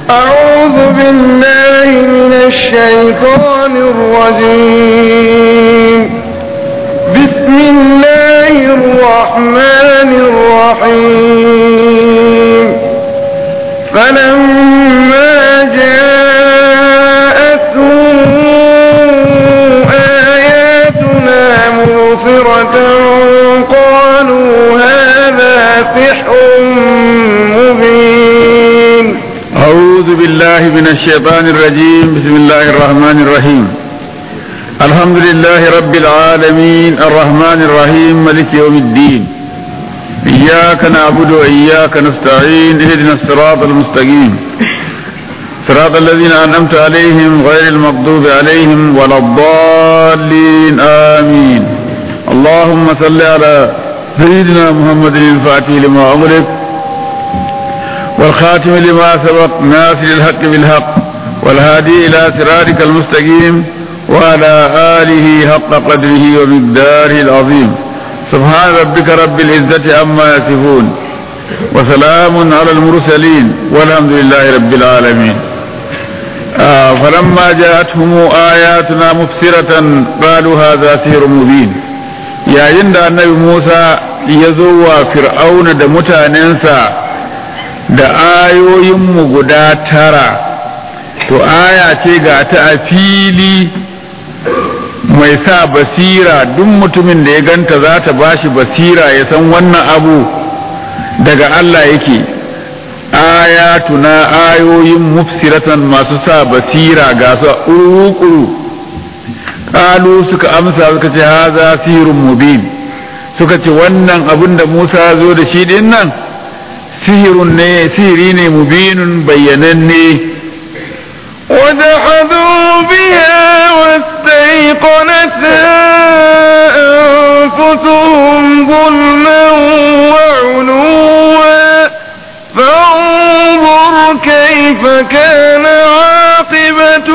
أعوذ بالله من الشيطان الرجيم بسم الله الرحمن الرحيم فلما جاءتهم آياتنا مبصرة قالوا هذا سحر مبين أعوذ بالله من الشيطان الرجيم بسم الله الرحمن الرحيم الحمد لله رب العالمين الرحمن الرحيم ملك يوم الدين إياك نعبد وإياك نستعين اهدنا الصراط المستقيم صراط الذين أنعمت عليهم غير المغضوب عليهم ولا الضالين آمين اللهم صل على سيدنا محمد الفاتح لما أغلق والخاتم لما سبق ناصر الحق بالحق والهادي إلى صراطك المستقيم وعلى آله حق قدره ومقداره العظيم سبحان ربك رب العزة عما يصفون وسلام على المرسلين والحمد لله رب العالمين آه فلما جاءتهم آياتنا مبصرة قالوا هذا سحر مبين يا عند النبي موسى يزوى فرعون da mutanensa da ayoyinmu guda tara to aya ce ga ta a fili mai sa basira duk mutumin da ya ganta za ta bashi basira ya san wannan abu daga Allah yake ayatuna ayoyin mufsiratan masu sa basira ga su uru ƙalu suka amsa suka ce haza sirun mubin suka ce wannan abin da Musa zo da shi din nan sihirun ne sihiri ne mubinun bayyananne وجحدوا بها واستيقنتها أنفسهم ظلما وعلوا فانظر كيف كان عاقبة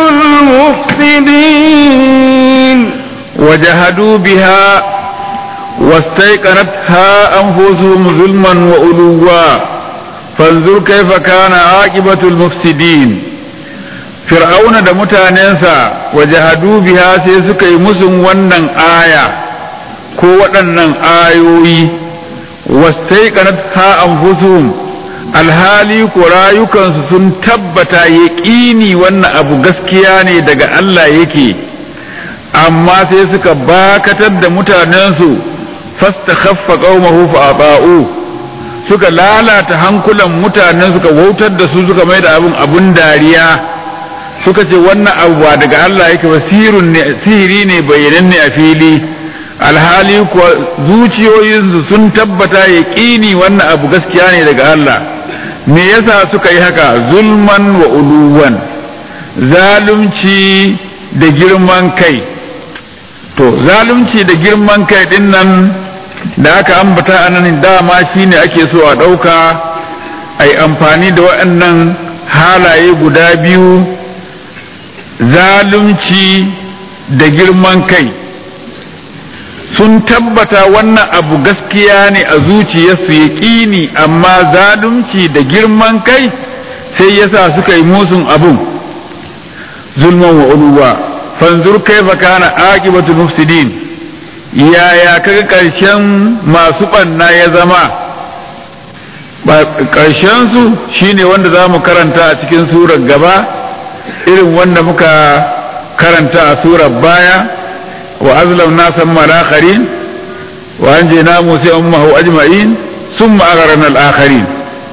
المفسدين وجحدوا بها واستيقنتها أنفسهم ظلما وعلوا فانظر كيف كان عاقبة المفسدين fir'auna da mutanensa wajahadu biha sai suka yi musun wannan aya ko waɗannan ayoyi wastaiqanat ha anfusuhum alhali ko rayukansu sun tabbata yaƙini wannan abu gaskiya ne daga Allah yake amma sai suka bakatar da mutanensu fastakhaffa qaumahu fa aba'u suka lalata hankulan mutanen suka wautar da su suka mai da abun abun dariya suka ce wannan abu ba daga Allah yake ba sihiri ne bayyananne a fili alhali kuwa zuciyoyinsu sun tabbata ya ƙini wannan abu gaskiya ne daga Allah me yasa suka yi haka zulman wa uluwan zalunci da girman kai to zalunci da girman kai din nan da aka ambata a nan dama shine ake so a ɗauka a yi amfani da waɗannan halaye guda biyu zalunci da girman kai sun tabbata wannan abu gaskiya ne a zuciyarsu ya ƙini amma zalunci da girman kai sai yasa suka yi musun abun zulman wa uluwa fanzur kaifa kana aqibatul mufsidin yaya kaga ƙarshen masu ɓanna ya zama ƙarshen su shine wanda za mu karanta a cikin surar gaba irin wanda muka karanta a surar baya wa azlam nasan malakarin wa an je na musa ummahu ajma'in sun ma'agaran al'akharin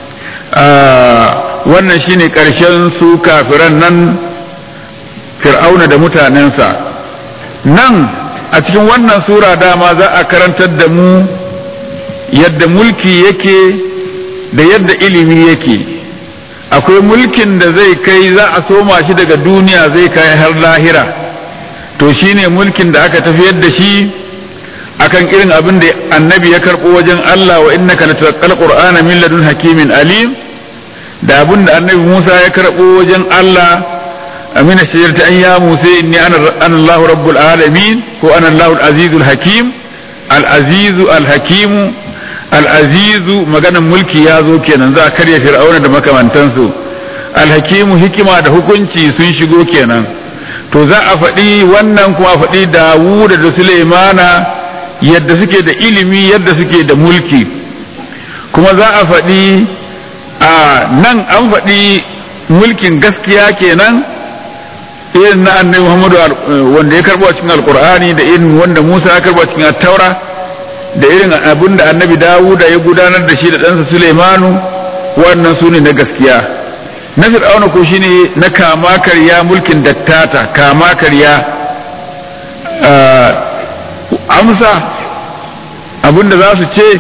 wannan shine karshen su kafiran nan fir'auna da mutanensa nan a cikin wannan sura dama za a karantar da mu yadda mulki yake da yadda ilimi yake akwai mulkin da zai kai za a soma shi daga duniya zai kai har lahira to shine mulkin da aka tafiyar da shi akan irin abin da annabi ya karɓo wajen Allah wa innaka lataqal qur'ana min ladun hakimin alim da abin da annabi Musa ya karɓo wajen Allah amina shajarta an ya Musa inni ana Allahu rabbul alamin ko ana Allahu azizul hakim al azizu al hakimu al'azizu maganan mulki ya zo kenan za a karya fir'auna da makamantansu alhakimu hikima da hukunci sun shigo kenan to za a faɗi wannan kuma a faɗi dawuda da sulaimana yadda suke da ilimi yadda suke da mulki kuma za a faɗi a nan an faɗi mulkin gaskiya kenan irin na annabi Muhammadu wanda ya karbo a cikin alkur'ani da irin wanda Musa ya karbo a cikin taura da irin abin da annabi Dawuda ya gudanar da shi da ɗansa Sulaimanu wannan su ne na gaskiya na fir'auna ko shine na kama karya mulkin dattata kama karya amsa abin da za su ce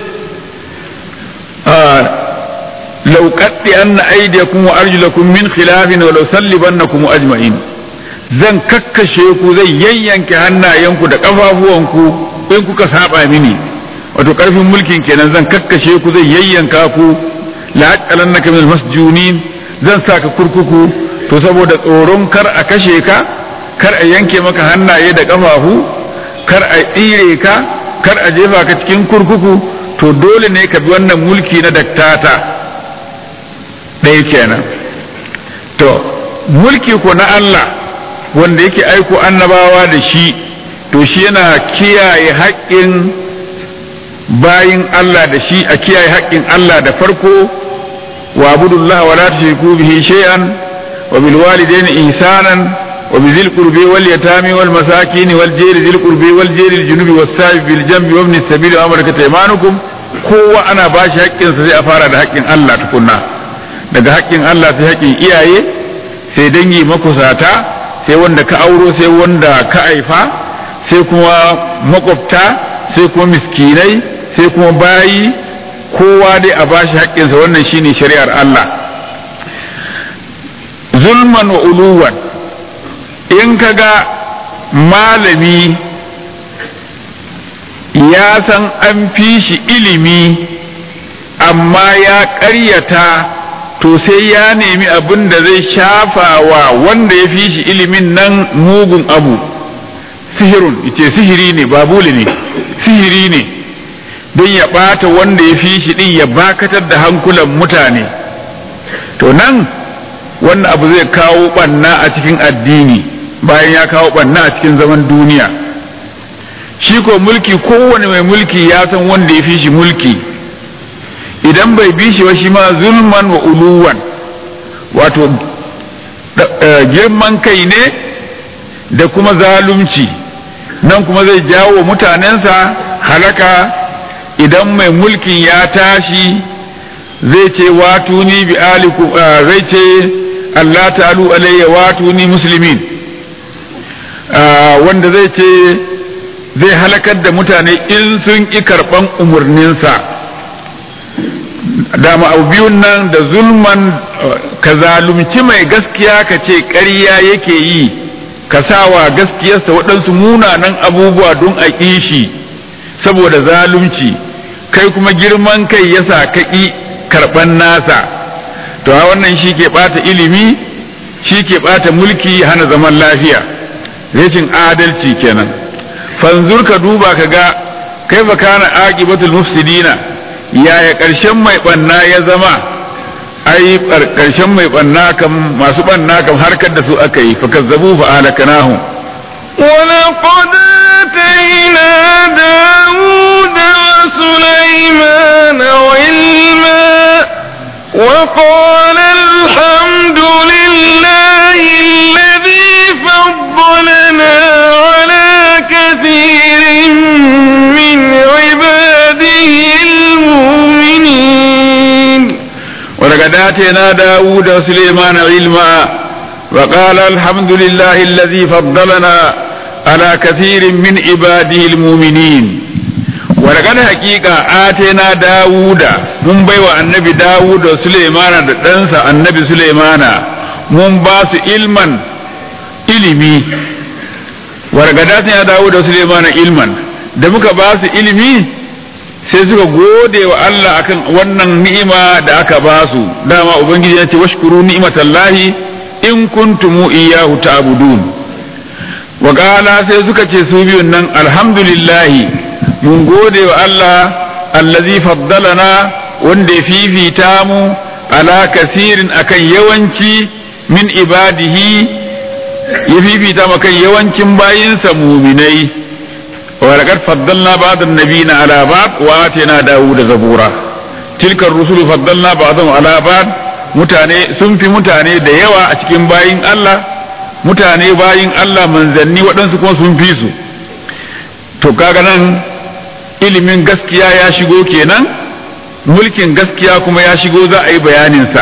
لو قطعن أيديكم وأرجلكم من خلاف ولو صلبنكم أجمعين zan kakkashe ku zai yayyanke hannayenku da ƙafafuwanku in kuka saba mini wato ƙarfin mulkin kenan zan kakkashe ku zai yayyanka ku la'aqalan naka min masjunin zan saka kurkuku to saboda tsoron kar a kashe ka kar a yanke maka hannaye da ƙafafu kar a tsire ka kar a jefa ka cikin kurkuku to dole ne ka bi wannan mulki na daktata ɗaya kenan to mulki ko na Allah wanda yake aiko annabawa da shi to shi yana kiyaye haƙƙin bayin Allah da shi a kiyaye haƙƙin Allah da farko wa abudullah wa la tushriku bihi shay'an wa bil walidayni ihsanan wa bi dhil qurbi wal yatami wal masakin wal jari dhil qurbi wal jari al junubi was sabi bil jambi wa ibn sabil wa amraka taymanukum kowa ana bashi haƙƙinsa sai a fara da haƙƙin Allah tukunna daga haƙƙin Allah sai haƙƙin iyaye sai dangi makusata sai wanda ka auro sai wanda ka haifa sai kuma makwabta sai kuma miskinai sai kuma bayi kowa dai a bashi haƙƙinsa wannan shine shari'ar Allah zulman wa uluwan in ka ga malami ya san an fi shi ilimi amma ya ƙaryata to sai ya nemi abin da zai shafa wa wanda ya fi shi ilimin nan mugun abu sihirun ce sihiri ne babuli ne sihiri ne don ya ɓata wanda ya fi shi ɗin ya bakatar da hankulan mutane to nan wannan abu zai kawo ɓanna a cikin addini bayan ya kawo ɓanna a cikin zaman duniya shi ko mulki kowane mai mulki ya san wanda ya fi shi mulki idan bai bi shi ba shi ma zulman wa uluwan wato girman kai ne da kuma zalunci nan kuma zai jawo mutanensa halaka idan mai mulkin ya tashi zai ce watuni bi aliku zai ce Allah ta'alu alayya watuni muslimin wanda zai ce zai halakar da mutane in sun ƙi karɓan umarninsa dama abu biyun nan da zulman ka zalunci mai gaskiya ka ce ƙarya yake yi ka sawa gaskiyarsa waɗansu munanan abubuwa don a shi saboda zalunci kai kuma girman kai yasa ka ƙi karɓan nasa to a wannan shi ke ɓata ilimi shi ke ɓata mulki hana zaman lafiya rashin adalci kenan fanzur ka duba ka ga kai fa kana aqibatul mufsidina yaya ƙarshen mai ɓanna ya zama ai ƙarshen mai ɓanna kam masu ɓanna kam harkar da su aka yi fakazzabu fa ahlakanahu ولقد آتينا داود وسليمان علما وقال الحمد لله الذي فضلنا على كثير من عباده المؤمنين ولقد آتينا داود وسليمان علما وقال الحمد لله الذي فضلنا على كثير من عباده المؤمنين ولقد حقيقة آتينا داود من بيوى النبي داود وسليمان دنسى النبي سليمان من باس علما ilimi wargadatin ya dawo da Suleiman ilman da muka ba su ilimi sai suka gode wa Allah akan wannan ni'ima da aka ba su dama ubangiji ya ce washkuru ni'matallahi in kuntum iyyahu ta'budun wa qala sai suka ce su biyun nan alhamdulillah mun gode wa Allah allazi faddalana wanda ya fifita mu ala kasirin akan yawanci min ibadihi ya fifita makan yawancin bayinsa muminai wa laqad faddalna ba'd an-nabiyina ala ba'd wa atina dawuda zabura tilka ar-rusulu faddalna ba'dhum ala ba'd mutane sun fi mutane da yawa a cikin bayin Allah mutane bayin Allah manzanni waɗansu kuma sun fi su to kaga nan ilimin gaskiya ya shigo kenan mulkin gaskiya kuma ya shigo za a yi bayaninsa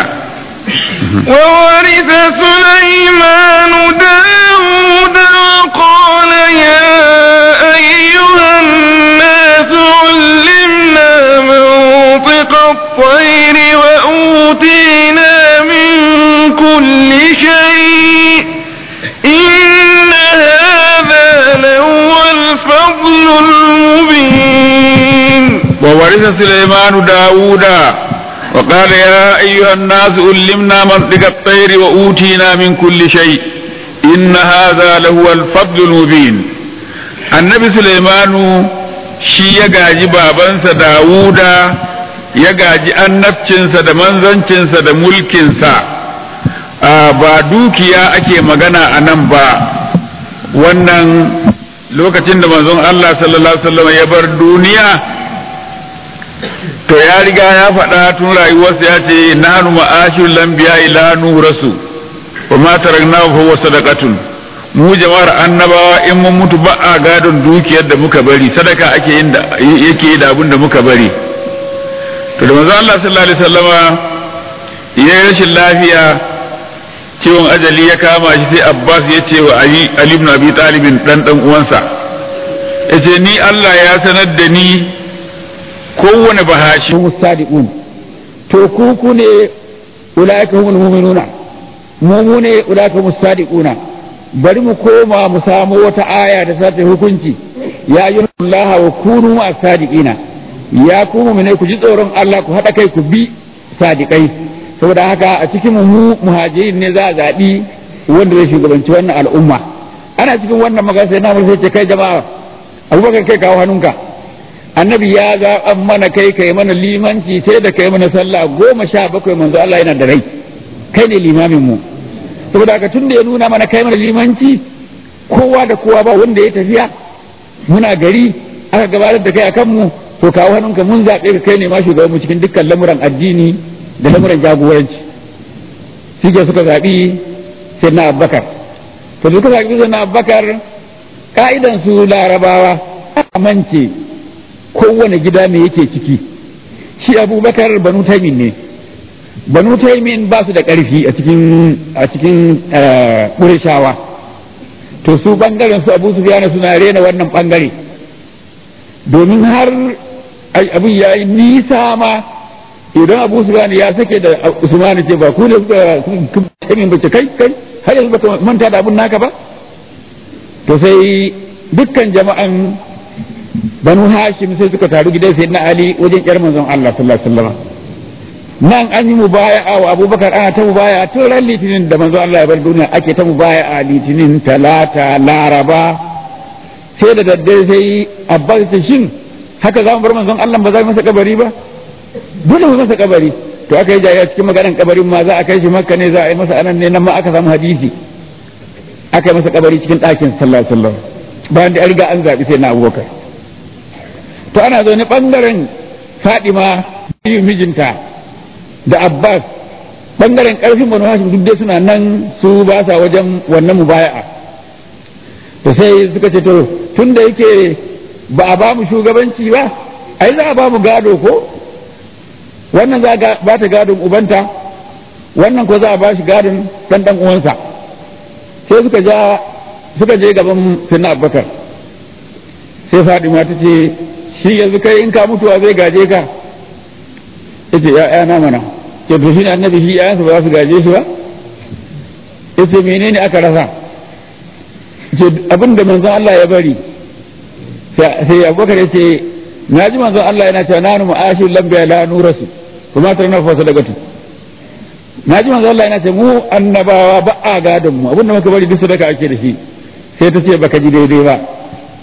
وورث سليمان داود وقال يا أيها الناس علمنا منطق الطير وأوتينا من كل شيء إن هذا لهو الفضل المبين وورث سليمان داود وقال يا أيها الناس علمنا منطق الطير وأوتينا من كل شيء إن هذا لهو الفضل المبين النبي سليمان shi ya gaji babansa Dawuda ya gaji annabcinsa da manzancinsa da mulkinsa ba dukiya ake magana a nan ba wannan lokacin da manzon Allah sallallahu Alaihi wasallam ya bar duniya to ya riga ya faɗa tun rayuwarsa ya ce nanu ma'ashir lambiya ila nurasu wa ma tarakna fa huwa sadaqatun mu jama'ar annabawa in mun mutu ba a gadon dukiyar da muka bari sadaka ake yin da yake yi da abin da muka bari to da manzo Allah sallallahu alaihi wasallama ya yi rashin lafiya ciwon ajali ya kama shi sai Abbas ya ce wa Ali Ali ibn Abi Talib dan dan uwansa yace ni Allah ya sanar da ni kowane bahashi هم الصادقون to ku ku ne ulaika humul mu'minuna mu mu ne ulaika humus sadiquna bari mu koma mu samu wata aya da za ta hukunci ya ayyuhallaha wa kunu ma sadiqina ya ku mu'mine ku ji tsoron Allah ku hada kai ku bi sadiqai saboda haka a cikin mu muhajirin ne za a zabi wanda zai shugabanci wannan al'umma ana cikin wannan magana sai na mu sai ce kai jama'a abubakar kai kawo hannunka annabi ya zaɓan mana kai kai mana limanci sai da kai mana sallah goma sha bakwai manzo Allah yana da rai kai ne limamin mu saboda haka tun da ya nuna mana kai mana limanci kowa da kowa ba wanda ya tafiya muna gari aka gabatar da kai akan mu to kawo hannunka mun zaɓe ka kai ne ma shugaban mu cikin dukkan lamuran addini da lamuran jagoranci suke suka zaɓi sai na abbakar to suka zaɓi sai na abbakar ka'idan su larabawa amince kowane gida me yake ciki shi abubakar banu taimin ne banu taimin ba su da ƙarfi a cikin a cikin ƙurishawa to su ɓangaren su abu sufiyana suna rena wannan ɓangare domin har abin ya yi nisa ma idan abu sufiyana ya sake da usmanu ce ba ku ne suka taimin ba ce kai kai har yanzu baka manta da abun naka ba to sai dukkan jama'an banu hashim sai suka taru gidan sai na ali wajen yar manzon Allah sallallahu alaihi wasallam nan an yi mubaya'a wa abubakar ana ta mubaya'a tun ran litinin da manzon Allah ya bar duniya ake ta mubaya'a litinin talata laraba sai da daddare sai abbas ta shin haka za mu bar manzon Allah ba za mu masa kabari ba dole mu masa kabari to aka yi jaya cikin maganar kabarin ma za a kai shi makka ne za a yi masa anan ne nan ma aka samu hadisi aka yi masa kabari cikin ɗakin sallallahu alaihi wasallam bayan da an riga an zaɓi sai na abubakar to ana zaune ɓangaren fadima biyu mijinta da abbas ɓangaren ƙarfin banu hashim duk dai suna nan su ba sa wajen wannan mubaya'a to sai suka ce to tun da yake ba a ba mu shugabanci ba ai za a ba mu gado ko wannan za a ba ta gadon ubanta wannan ko za a ba shi gadon ɗan ɗan uwansa sai suka ja suka je gaban sinna abubakar sai fadima ta ce shi yanzu kai in ka mutuwa zai gaje ka yace ya na mana ce to shine annabi shi yayansa ba za su gaje shi ba yace menene aka rasa ce abin da manzon Allah ya bari sai abubakar yace na ji manzon Allah yana cewa nanu ma'ashir lambiya la nurasu kuma ta na fasa daga na ji manzon Allah yana cewa mu annabawa ba a gadon mu abin da muka bari duk sadaka ake da shi sai ta ce baka ji daidai ba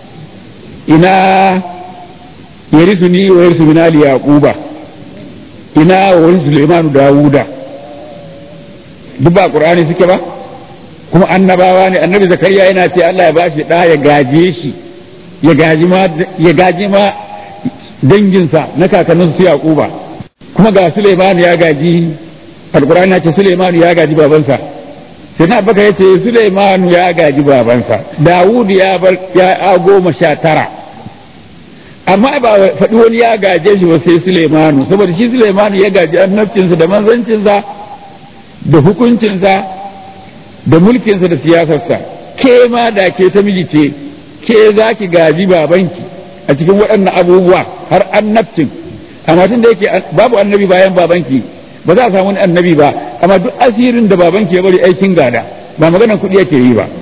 ina yarisu ni wa yarisu min ali yaquba ina wani Sulaimanu Dawuda duk ba Qur'ani suke ba kuma annabawa ne annabi Zakariya yana ce Allah ya bashi da ya gaje shi ya gaji ma ya gaji ma danginsa na kakannin su Yaquba kuma ga Sulaimanu ya gaji Al-Qur'ani ya ce Sulaimanu ya gaji babansa sai na baka yace Sulaimanu ya gaji babansa Dawud ya bar ya goma sha tara amma ba faɗi wani ya gaje shi ba sai Sulaimanu saboda shi Sulaimanu ya gaji annabcinsa da manzancinsa da hukuncinsa da mulkinsa da siyasarsa ke ma da ke ta miji ce ke za ki gaji babanki a cikin waɗannan abubuwa har annabcin amma tun da yake babu annabi bayan babanki ba za a samu wani annabi ba amma duk asirin da babanki ya bari aikin gada ba maganar kuɗi yake yi ba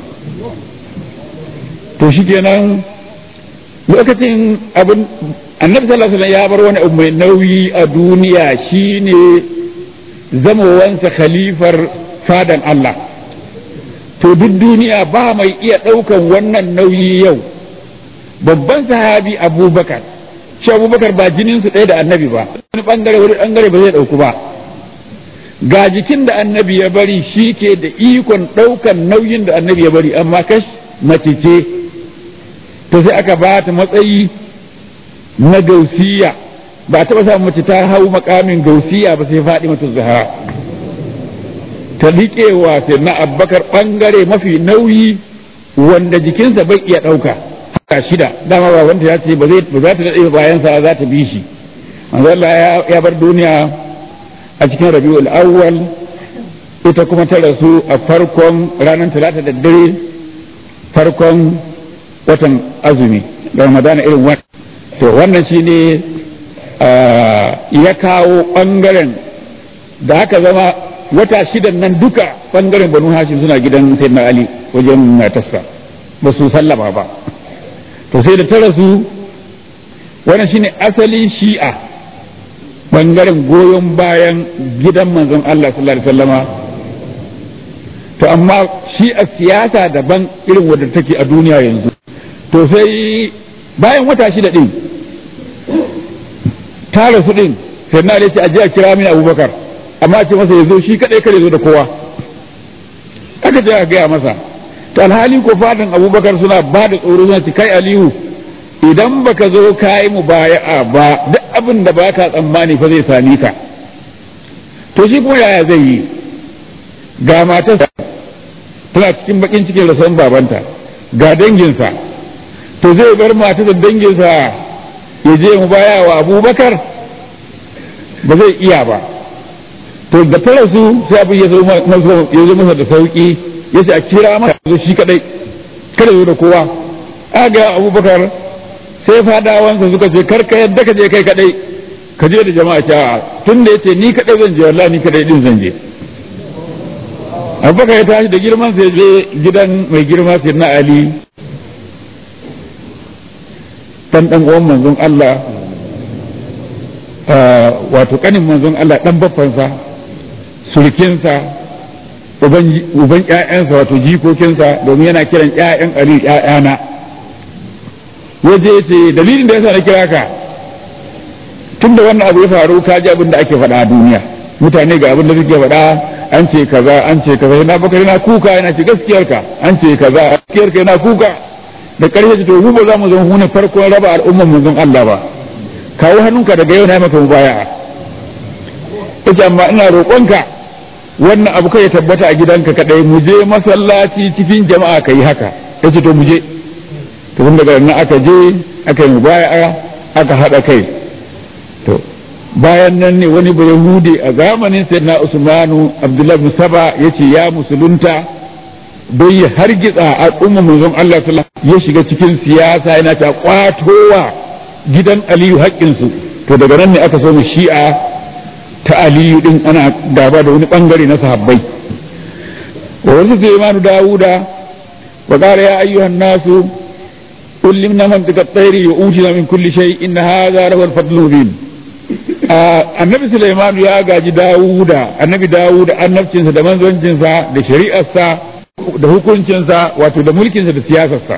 to shi kenan lokacin abin annabi sallallahu alaihi ya bar wani abu mai nauyi a duniya shine zamowansa khalifar fadan Allah to duk duniya ba mai iya ɗaukan wannan nauyi yau babban sahabi abubakar shi abubakar ba jininsu ɗaya da annabi ba wani ɓangare wani ɓangare ba zai ɗauku ba ga jikin da annabi ya bari shi ke da ikon ɗaukan nauyin da annabi ya bari amma kash mace ce to sai aka ba ta matsayi na gausiya ba taɓa samun mace ta hau makamin gausiya ba sai faɗi mata zahara ta liƙewa sai na abbakar ɓangare mafi nauyi wanda jikinsa bai iya ɗauka haka shida dama ba wanda ya ce ba za ta daɗe bayansa za ta bi shi Allah ya bar duniya a cikin rabiul awwal ita kuma ta rasu a farkon ranar talata da dare farkon watan azumi da ramadana irin wannan to wannan shine ya kawo ɓangaren da haka zama wata shidan nan duka ɓangaren banu hashim suna gidan sayyidina ali wajen matarsa ba su sallama ba to sai da ta rasu wannan shine asalin shi'a ɓangaren goyon bayan gidan manzon Allah sallallahu alaihi wasallama to amma shi'a siyasa daban irin wadda take a duniya yanzu to sai bayan wata shida din ta rasu din sai na ce a je a kira mini abubakar amma a ce masa ya zo shi kadai kare zo da kowa aka je a gaya masa to alhali ko fadin abubakar suna ba da tsoro suna ci kai aliyu idan baka zo ka yi mu baya'a ba duk abin da ba ka tsammani fa zai sami ka to shi kuma yaya zai yi ga matarsa tana cikin bakin cikin rasuwan babanta ga danginsa to zai bar mata da danginsa ya je mu baya wa abubakar ba zai iya ba to da ta rasu sai abin ya zo masa da sauki ya ce a kira masa zo shi kadai kada zo da kowa aga abubakar sai fadawansa suka ce kar ka yadda ka je kai kadai ka je da jama'a ta tun da yace ni kadai zan je wallahi ni kadai din zan je abubakar ya tashi da girman sai je gidan mai girma sai na ali dan dan uwan manzon Allah wato kanin manzon Allah dan baffansa surkinsa uban uban ƴaƴansa wato jikokinsa domin yana kiran ƴaƴan Ali ƴaƴana waje ce dalilin da yasa na kira ka tun da wannan abu ya faru ka ji abin da ake faɗa a duniya mutane ga abin da suke faɗa an ce kaza an ce kaza yana baka yana kuka yana ce gaskiyarka an ce kaza gaskiyarka yana kuka da ƙarshe to mu ba za mu zama hune farkon raba al'ummar manzon Allah ba kawo hannunka daga yau na maka mubaya'a ita amma ina roƙonka wannan abu kai ya tabbata a gidanka kadai mu je masallaci cikin jama'a ka yi haka yace to mu je to tun daga nan aka je aka yi mubaya'a aka haɗa kai to bayan nan ne wani bayahudi a zamanin sayyidina usmanu abdullahi bin saba yace ya musulunta don ya hargitsa al'ummar manzon Allah sallallahu ya shiga cikin siyasa yana ta kwatowa gidan Aliyu haƙƙinsu to daga nan ne aka so mu shi'a ta Aliyu din ana gaba da wani bangare na sahabbai wa wasu Sulaiman Dawuda wa qala ya ayyuhan nasu ullimna mantiqa at-tayri wa utina min kulli shay inna hadha lahu al-fadl mubin annabi Sulaiman ya gaji Dawuda annabi Dawuda annabcinsa da manzoncinsa da shari'arsa da hukuncinsa wato da mulkinsa da siyasarsa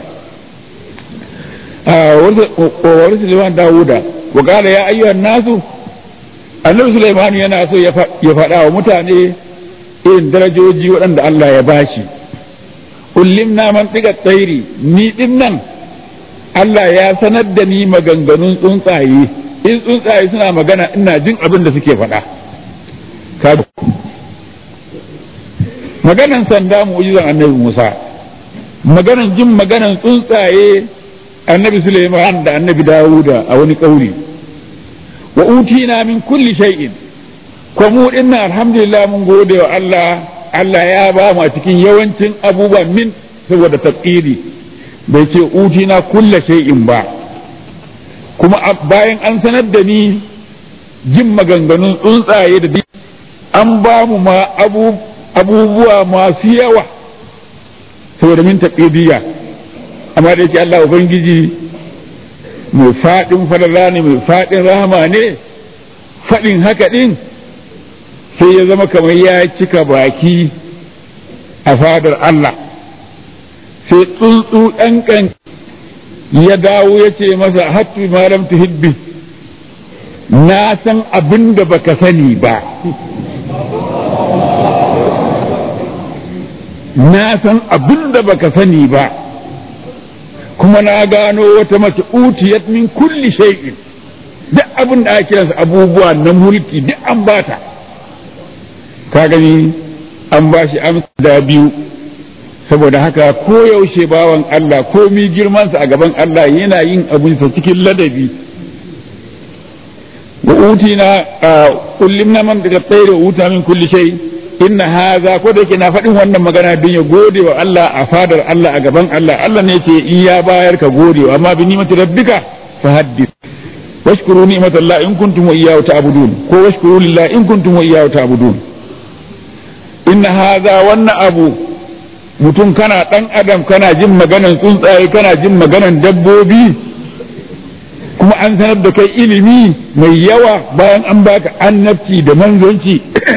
wani suleiman dawuda wa kala ya ayyuhan nasu annabi Sulaiman yana so ya faɗa wa mutane irin darajoji waɗanda Allah ya bashi ullimna man tsiga tsairi ni din nan Allah ya sanar da ni maganganun tsuntsaye in tsuntsaye suna magana ina jin abin da suke faɗa maganan sanda mu'jizan annabi Musa maganan jin maganan tsuntsaye annabi Suleiman da annabi Dawuda a wani ƙauri wa utina min kulli shay'in ko mu dinnan alhamdulillah mun gode wa Allah Allah ya ba mu a cikin yawancin abubuwan min saboda tafsiri bai ce utina kulla shay'in ba kuma bayan an sanar da ni jin maganganun tsuntsaye da an ba mu ma abubuwa masu yawa saboda min taqidiyya amma da yake Allah ubangiji mai faɗin falala ne mai faɗin rahama ne faɗin haka ɗin sai ya zama kamar ya cika baki a fadar Allah sai tsuntsu ɗan ya dawo ya ce masa hattu malam tuhibbi na san abin da baka sani ba na san abin da baka sani ba kuma na gano wata mace utiyat min kulli shay'in duk abin da ake kiransa abubuwa na mulki duk an bata ka gani an ba shi amsa da biyu saboda haka ko yaushe bawan Allah ko mi girmansa a gaban Allah yana yin abinsa cikin ladabi wa utina kullimna man daga tsaye da uta min kulli shay inna haza ko da yake na faɗin wannan magana don ya gode wa Allah a fadar Allah a gaban Allah Allah ne ce in ya bayar ka gode amma bi ni'mati rabbika fa haddith washkuru ni'matallah in kuntum iyyahu ta'budun ko washkuru lillahi in kuntum iyyahu ta'budun inna haza wannan abu mutum kana dan adam kana jin maganan tsuntsaye kana jin maganan dabbobi kuma an sanar da kai ilimi mai yawa bayan an baka annabci da manzonci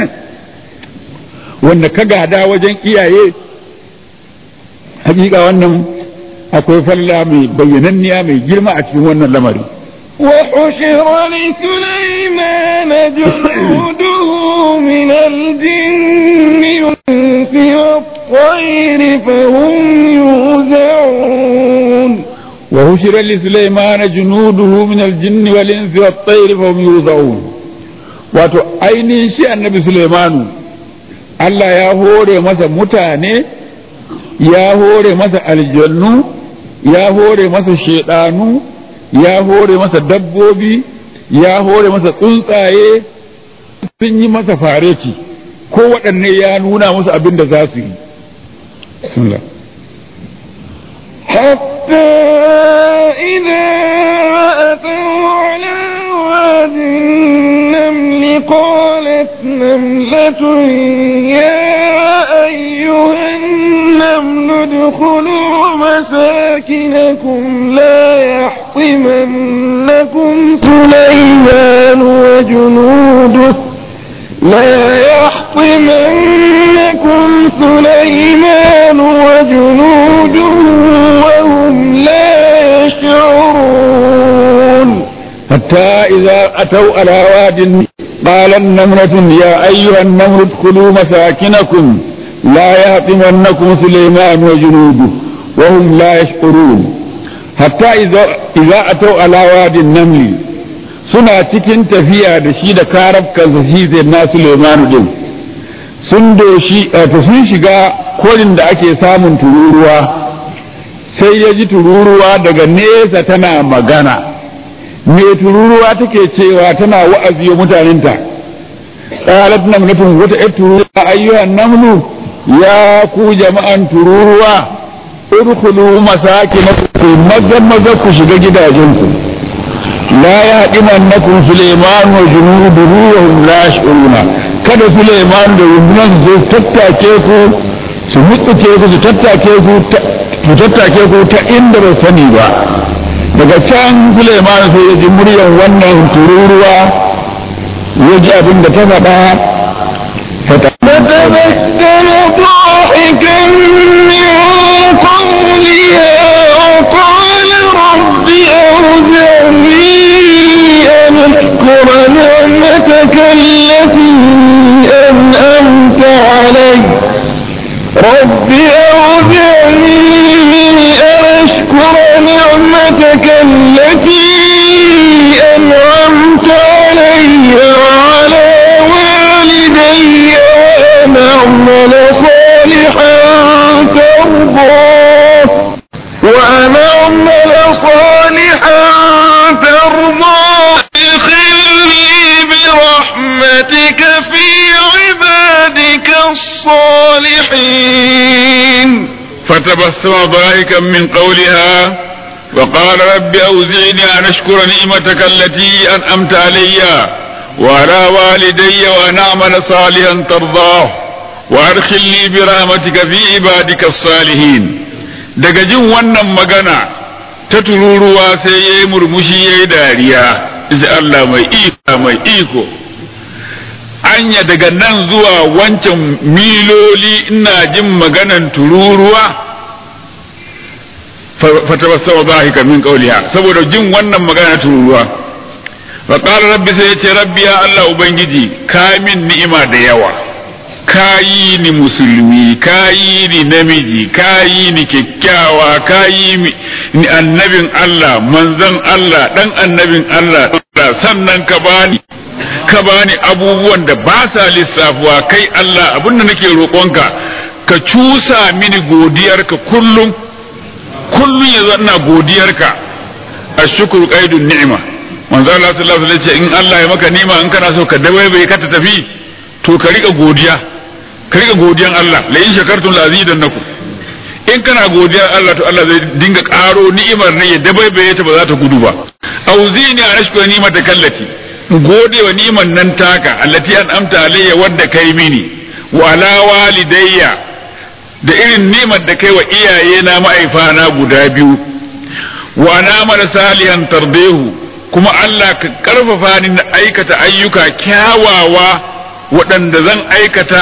wanda ka gada wajen iyaye hakika wannan akwai falla mai bayyananniya mai girma a cikin wannan lamari وحشر لسليمان جنوده من الجن والإنس والطير فهم يوزعون وحشر لسليمان جنوده من الجن والإنس والطير فهم يوزعون wato ainihin shi annabi Sulaimanu Allah ya hore masa mutane ya hore masa aljannu ya hore masa shedanu ya hore masa dabbobi ya hore masa tsuntsaye sun yi masa fareti ko waɗanne ya nuna musu abin da za su yi حتى إذا أتوا على واد النمل قالت نملة يا أيها النمل ادخلوا مساكنكم لا يحطمنكم سليمان وجنوده لا يحطمنكم سليمان وجنوده وهم لا يشعرون حتى إذا أتوا على واد قال النملة يا أيها النمل ادخلوا مساكنكم لا يهطمنكم سليمان وجنوده وهم لا يشعرون حتى إذا إذا أتوا على واد النمل suna cikin tafiya da shi da karabkansa shi zai na Suleimanu din sun doshi sun shiga kolin da ake samun tururuwa sai ya ji tururuwa daga nesa tana magana me tururuwa take cewa tana wa'azi wa mutanenta qalat namlatun wata ƴar tururuwa ayyuhan namlu ya ku jama'an tururuwa udkhulu masakinakum maza maza ku shiga gidajenku لا يهدمنكم سليمان وجنوده وهم لا يشعرون kada Suleiman da rundunar su tattake ku su mutsuke ku su tattake ku su tattake ku ta inda ba sani ba daga can Suleiman sai ya ji muryar wannan tururuwa ya ji abin da ta faɗa فتبسم ضاحكا من قولها وقال رب أوزعني أن أشكر نعمتك رب أوزعني أن أشكر نعمتك التي أنعمت علي وعلى والدي وأن أعمل صالحا ترضاه وأن أعمل صالحا ترضاه ادخلني برحمتك في عبادك الصالحين فتبسم ضاحكا من قولها وقال رب أوزعني أن أشكر نعمتك التي أنعمت علي وعلى والدي وأن أعمل صالحا ترضاه وأدخلني برحمتك في عبادك الصالحين daga jin wannan magana ta tururuwa sai ya yi murmushi ya yi dariya ji Allah mai iko mai iko anya daga nan zuwa wancan miloli ina jin maganan tururuwa fatabassama dhahika min qawliha saboda jin wannan magana tururuwa fa qala rabbi sai yace rabbi ya Allah ubangiji ka min ni'ima da yawa kayi ni musulmi kayi ni namiji kayi ni kyakkyawa kayi ni annabin Allah manzon Allah dan annabin Allah sannan ka bani ka bani abubuwan da ba sa lissafuwa kai Allah abinda nake roƙonka ka cusa mini godiyarka kullum kullum ya ina godiyarka ashkuru qaidun ni'ma manzo Allah sallallahu alaihi wasallam in Allah ya maka ni'ima in kana so ka dabaibaye ka ta tafi to ka rika godiya ka rika godiyan Allah la in shakartum la azidannakum in kana godiyar Allah to Allah zai dinga karo ni'imar ne ya dabaibaye ta ba za ta gudu ba auzini an ashkura ni'mata kallati gode wa ni'man nan taka allati an amta alayya wadda kai mini wa ala walidayya da irin ni'mar da kai wa iyaye na ma'aifana guda biyu wa ana mara salihan tardehu kuma Allah ka karfafa ni na aikata ayyuka kyawawa waɗanda zan aikata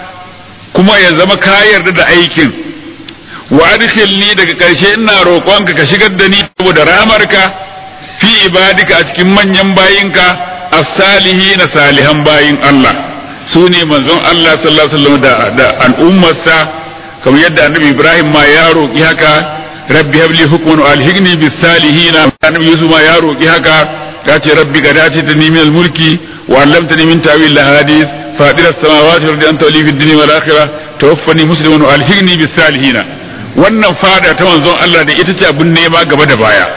kuma ya zama ka yarda da aikin wa adkhilni daga ƙarshe ina roƙonka ka shigar da ni saboda ramarka fi ibadika a cikin manyan bayinka as-salihin salihan bayin Allah su ne manzon Allah sallallahu alaihi wasallam da, da al'ummarsa kamar yadda annabi Ibrahim ma ya roƙi haka rabbi habli hukman wa alhiqni bis salihin annabi Yusuf ma ya roƙi haka ya ce rabbi qad atitani min al-mulki wa 'allamtani min ta'wil al-hadith فاطر السماوات والارض انت ولي في الدنيا والاخره توفني مسلما والحقني بالصالحين wannan fada ta manzon Allah da ita ce abin nema gaba da baya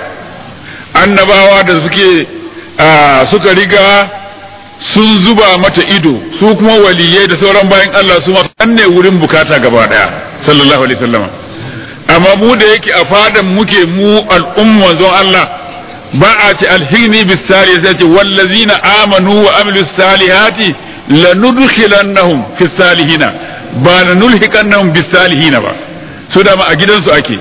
annabawa da suke suka riga sun zuba mata ido su kuma waliyai da sauran bayan Allah su ma ne wurin bukata gaba daya sallallahu alaihi wasallam amma mu da yake a fadan muke mu al'umma manzon Allah ba a ce alhini bis sai ce wallazina amanu wa amilus salihati lanudkhilannahum fi salihina ba lanulhiqannahum bis salihina ba su da ma a gidansu ake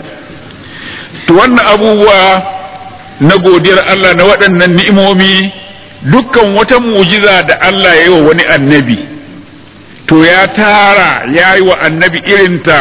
to wannan abubuwa na godiyar Allah na waɗannan ni'imomi dukkan wata mu'jiza da Allah ya yi wa wani annabi to ya tara ya yi wa annabi irinta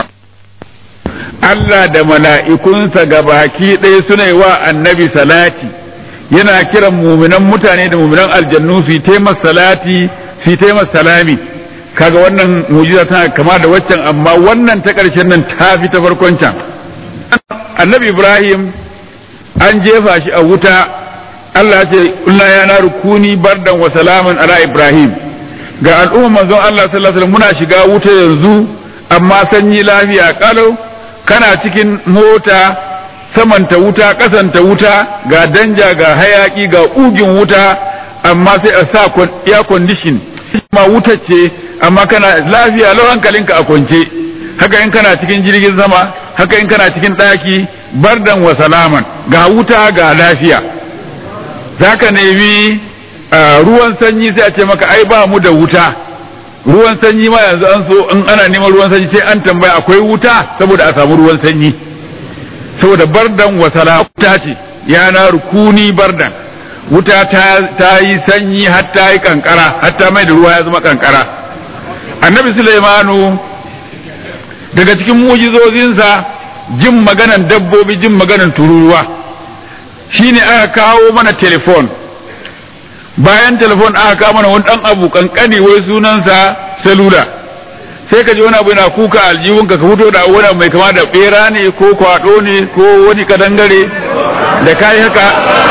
Allah da mala'ikunsa gabaki ɗaya suna yi wa annabi salati yana kiran muminan mutane da muminan aljannu fi taimas salati fi taimas salami kaga wannan mujiza tana kama da waccan amma wannan ta ƙarshen nan ta fi ta farkon can annabi ibrahim an jefa shi a wuta Allah ce kulna ya na rukuni bardan wa salaman ala ibrahim ga al'umma manzon Allah sallallahu alaihi wasallam muna shiga wuta yanzu amma sanyi lafiya kalau kana cikin mota samanta wuta kasanta wuta ga danja ga hayaki ga ugin wuta amma sai a sa air condition ma wuta ce amma kana lafiya lau hankalinka a kwance haka in kana cikin jirgin sama haka in kana cikin ɗaki bardan wa salaman ga wuta ga lafiya za ka nemi ruwan sanyi sai a ce maka ai ba mu da wuta ruwan sanyi ma yanzu an so in ana neman ruwan sanyi sai an tambaya akwai wuta saboda a samu ruwan sanyi saboda bardan wa salaman wuta ce ya na rukuni bardan wuta ta yi sanyi har ta yi kankara har ta mai da ruwa ya zama kankara annabi Sulaimanu daga cikin mujizozinsa jin maganan dabbobi jin maganan tururuwa shine aka kawo mana telefon bayan telefon aka kawo mana wani dan abu kankani wai sunansa salula sai ka ji wani abu yana kuka aljihunka ka fito da wani abu mai kama da bera ne ko kwado ne ko wani kadangare da kai haka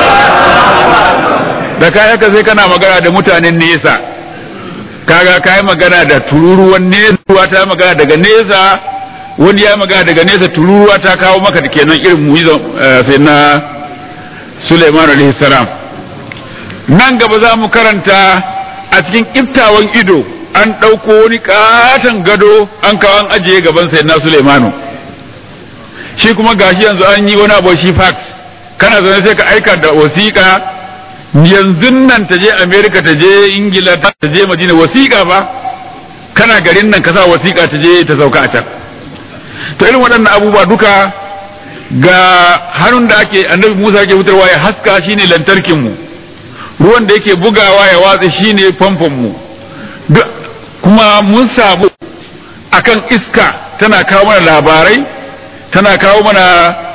da kai haka sai kana magana da mutanen nesa kaga kai magana da tururuwan nesa ta magana daga nesa wani ya magana daga nesa tururuwa ta kawo maka da kenan irin mu'izan sai na Sulaiman alaihi salam nan gaba za mu karanta a cikin iftawan ido an ɗauko wani katon gado an kawo an ajiye gaban sai na Sulaimanu shi kuma gashi yanzu an yi wani abu shi fax kana zaune sai ka aika da wasiƙa yanzu nan ta je America ta je Ingila ta je Madina wasiƙa ba kana garin nan ka sa wasiƙa ta je ta sauka a can to irin waɗannan abubuwa duka ga hannun da ake annabi Musa yake fitarwa ya haska shine lantarkin mu ruwan da yake bugawa ya watsa shine famfon mu kuma mun samu akan iska tana kawo mana labarai tana kawo mana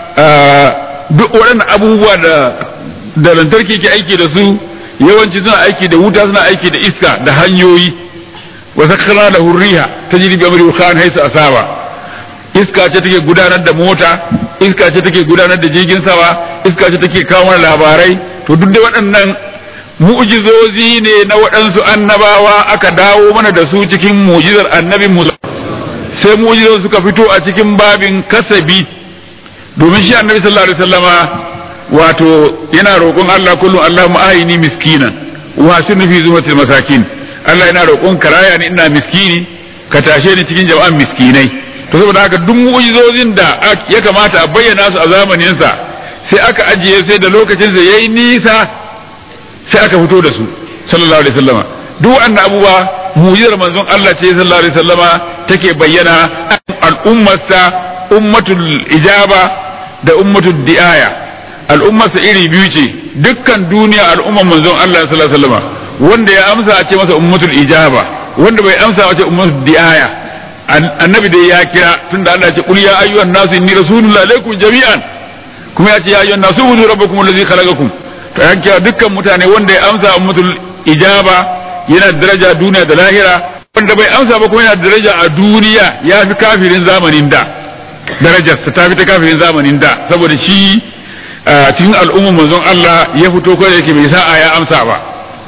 duk waɗannan abubuwa da da lantarki ke aiki da su yawanci suna aiki da wuta suna aiki da iska da hanyoyi wa sakkara da hurriha ta jiri bi amri khan haisa asaba iska ce take gudanar da mota iska ce take gudanar da jirgin sama iska ce take kawo mana labarai to duk da waɗannan mu'jizozi ne na waɗansu annabawa aka dawo mana da su cikin mu'jizar annabi Musa sai mu'jizozi suka fito a cikin babin kasabi domin shi annabi sallallahu alaihi wasallama wato yana roƙon Allah kullum Allahumma ahini miskinan wa hasinu fi zumatil masakin Allah yana roƙon karaya ni ina miskini ka tashe ni cikin jama'an miskinai to saboda haka duk mu'jizozin da ya kamata a bayyana su a zamanin sa sai aka ajiye sai da lokacin sa yayi nisa sai aka fito da su sallallahu alaihi wasallama duk wannan abubuwa mu'jizar manzon Allah ce sallallahu alaihi wasallama take bayyana al'ummarsa ummatul ijaba da ummatul di'aya al'ummarsa iri biyu ce dukkan duniya al'ummar manzon Allah sallallahu alaihi wasallama wanda ya amsa a ce masa ummatul ijaba wanda bai amsa a ce ummatul di'aya annabi dai ya kira tunda Allah ya ce qul ya ayyuhan nasu inni rasulullahi alaikum jami'an kuma ya ce ya ayyuhan nasu ubudu rabbakum allazi khalaqakum to ya kira dukkan mutane wanda ya amsa ummatul ijaba yana daraja duniya da lahira wanda bai amsa ba kuma yana daraja a duniya ya fi kafirin zamanin da darajarsa ta fi ta kafirin zamanin da saboda shi cikin al'ummar manzon Allah ya fito ko yake bai sa'a ya amsa ba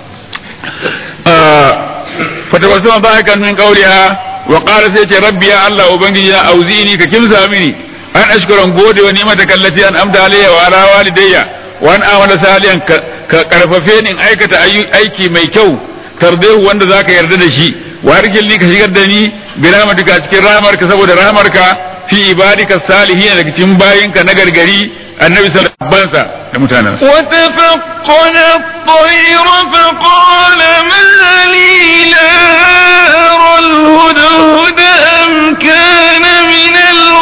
fatawassama ba kan min qawliha wa qala sai ce rabbi ya Allah ubangiji na auzini ka kimsa mini an ashkuran gode wa ni'mata kallati an amda alayya wa ala walidayya wa an amala salihan ka karfafe ni in aikata aiki mai kyau tardehu wanda zaka yarda da shi wa arjilni ka shigar da ni bi rahmatika cikin rahmarka saboda rahmarka fi ibadika salihin daga cikin bayinka na gargari annabi sallallahu alaihi wasallam da mutanen وتفقد الطير فقال ما لي لا أرى الهدهد أم كان من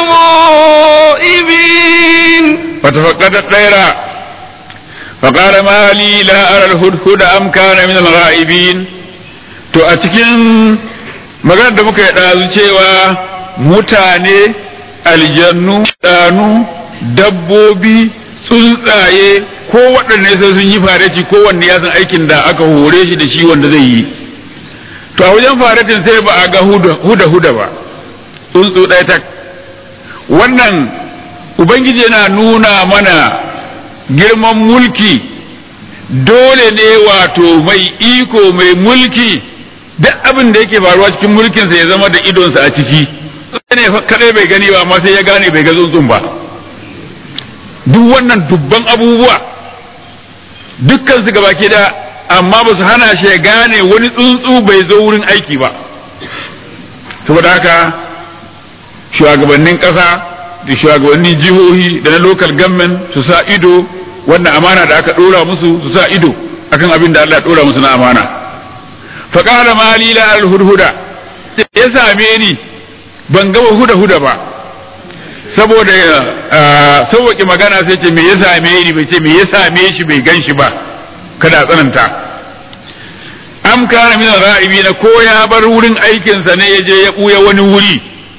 الغائبين فتفقد الطير فقال ما لي لا أرى الهدهد أم كان من الغائبين to a cikin maganar da muka yi ɗazu cewa mutane aljannu ɗanu dabbobi tsuntsaye ko waɗanne sai sun yi fareti ko wanne ya san aikin da aka hore shi da shi wanda zai yi to a wajen faretin sai ba a ga huda huda ba tsuntsu ɗaya tak wannan ubangiji yana nuna mana girman mulki dole ne wato mai iko mai mulki duk abin da yake faruwa cikin mulkinsa ya zama da idonsa a ciki ne kadai bai gani ba amma sai ya gane bai ga tsuntsun ba duk wannan dubban abubuwa dukkan su gabaki da amma ba su hana shi ya gane wani tsuntsu bai zo wurin aiki ba saboda haka shugabannin ƙasa da shugabannin jihohi da na local government su sa ido wannan amana da aka ɗora musu su sa ido akan abin da Allah ya ɗora musu na amana faƙala mali la al-hudhuda ya same ni ban gaba huda huda ba saboda sauwaƙe magana sai ce me ya same ni bai ce me ya same shi bai gan shi ba kada tsananta am kana min ra'ibi na ko ya bar wurin aikinsa ne ya je ya ɓuya wani wuri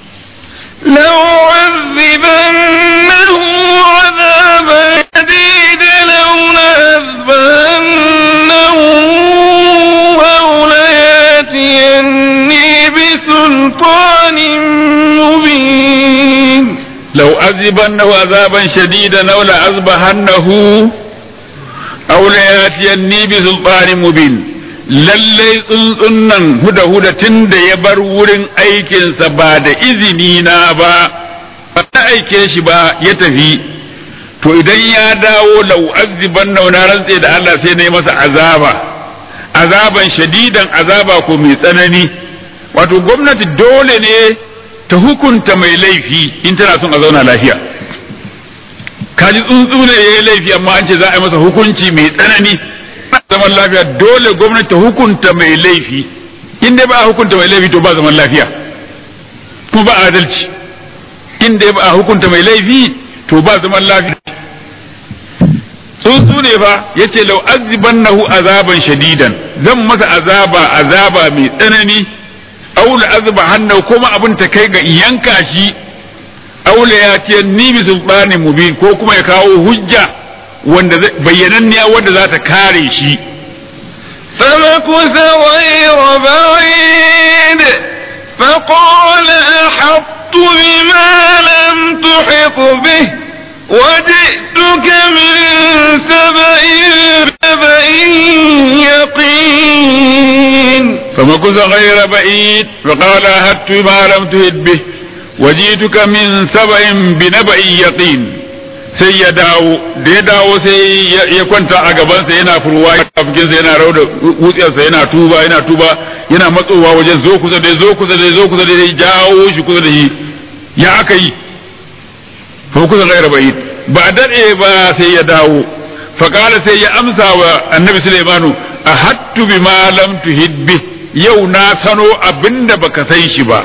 لأعذبنه عذابا شديدا لو لأذبنه أو لياتيني بسلطان لو أذبنه عذابا شديدا أو لأذبحنه أو ليأتيني بسلطان مبين lallai tsuntsun nan huda huda tun da ya bar wurin aikinsa ba da izini na ba ba ta aike shi ba ya tafi to idan ya dawo lau aziban na rantse da Allah sai na yi masa azaba azaban shadidan azaba ko mai tsanani wato gwamnati dole ne ta hukunta mai laifi in tana son a zauna lafiya kaji tsuntsu ne ya yi laifi amma an ce za a yi masa hukunci mai tsanani zaman lafiya dole gwamnati ta hukunta mai laifi in dai ba a hukunta mai laifi to ba zaman lafiya kuma ba adalci in dai ba a hukunta mai laifi to ba zaman lafiya tsuntsu ne fa yace lau azibannahu azaban shadidan zan masa azaba azaba mai tsanani aula azba hannu kuma abin ta kai ga yanka shi aula ya ce ni bi sultanin mubin ko kuma ya kawo hujja wanda bayyananniya wanda za ta kare shi فمكث غير بعيد فقال أحطت بما لم تحط به وجئتك من سبأ سبأ يقين فمكث غير بعيد فقال أهدت ما لم تهد به وجئتك من سبأ بنبأ يقين sai ya dawo da ya dawo sai ya kwanta a gabansa yana furwa kafikinsa yana rau da wutsiyarsa yana tuba yana tuba yana matsowa wajen zo kusa da zo kusa da zo kusa da ya jawo shi kusa da shi ya aka yi fa kusa gaira bai ba dade ba sai ya dawo fa kala sai ya amsa wa annabi sulaimanu a hattu bi ma lam tuhid bi yau na sano abinda baka san shi ba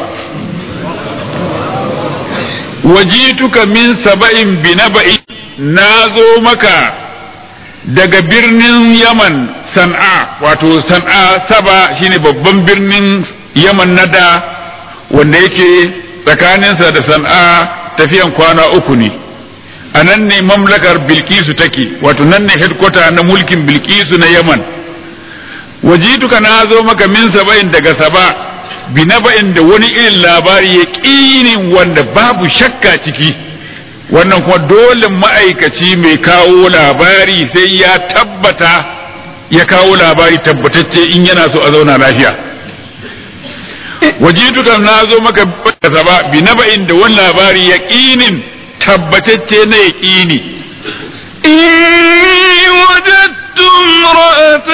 wajituka min saba'in bi naba'i na zo maka daga birnin yaman san'a wato san'a saba shine babban birnin yaman na da wanda yake tsakaninsa da san'a tafiyan kwana uku ne a nan ne mamlakar bilkisu take wato nan ne headquarter na mulkin bilkisu na yaman wajituka na zo maka min saba'in daga saba binaba'in da wani irin labari ya ƙinin wanda babu shakka ciki wannan kuma dole ma'aikaci mai kawo labari sai ya tabbata ya kawo labari tabbatacce in yana so a zauna lafiya wajitu kan na zo maka da ba binaba'in da wani labari ya ƙinin tabbatacce na ya ƙini إني وجدت امرأة